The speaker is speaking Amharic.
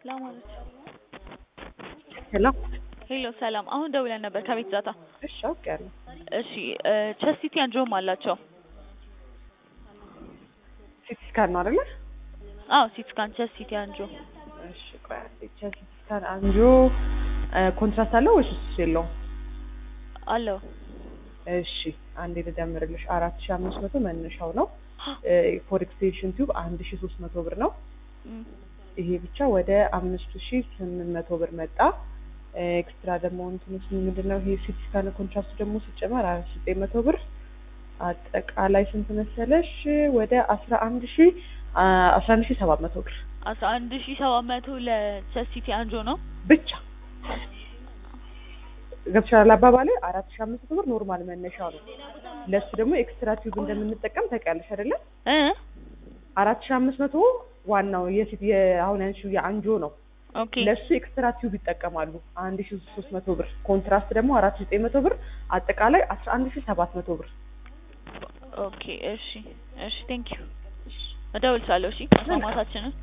ለማለት ሄሎ ሄሎ ሰላም። አሁን ደውለን ነበር ከቤት ዛታ። እሺ አውቄያለሁ። እሺ ቸስቲቲ አንጆም አላቸው። ሲቲ ስካን ነው አይደለ? አዎ ሲቲ ስካን ቸስቲቲ አንጆ እሺ ቆይ አንዴ ሲቲ ስካን አንጆ ኮንትራስት አለው ወይስ እሱ የለውም? አለው። እሺ አንዴ ልደምርልሽ። አራት ሺህ አምስት መቶ መነሻው ነው። ፎር ኤክስቴንሽን ቲዩብ አንድ ሺህ ሶስት መቶ ብር ነው። እም፣ ይሄ ብቻ ወደ አምስት ሺህ ስምንት መቶ ብር መጣ። ኤክስትራ ደግሞ እንትንስ ምንድን ነው ይሄ ሲቲ ስካን ኮንትራስት ደግሞ ሲጨመር አራት ሺህ ዘጠኝ መቶ ብር አጠቃላይ ስንት መሰለሽ? ወደ አስራ አንድ ሺህ አስራ አንድ ሺህ ሰባት መቶ ብር አስራ አንድ ሺ ሰባት መቶ ለቸስቲቲ አንጆ ነው። ብቻ ገብቻለሁ። አባባሌ አራት ሺህ አምስት መቶ ብር ኖርማል መነሻው ነው። ለሱ ደግሞ ኤክስትራ ቲዩብ እንደምንጠቀም ታውቂያለሽ አይደለም? እ አራት ሺህ አምስት መቶ ዋናው የፊት አሁን ያንሺው የአንጆ ነው። ኦኬ ለሱ ኤክስትራ ቲዩብ ይጠቀማሉ። አንድ ሺህ ሶስት መቶ ብር ኮንትራስት ደግሞ አራት ሺህ ዘጠኝ መቶ ብር አጠቃላይ አስራ አንድ ሺህ ሰባት መቶ ብር ኦኬ እሺ እሺ ቴንክ ዩ እደውልልሻለሁ። እሺ መስማማታችንን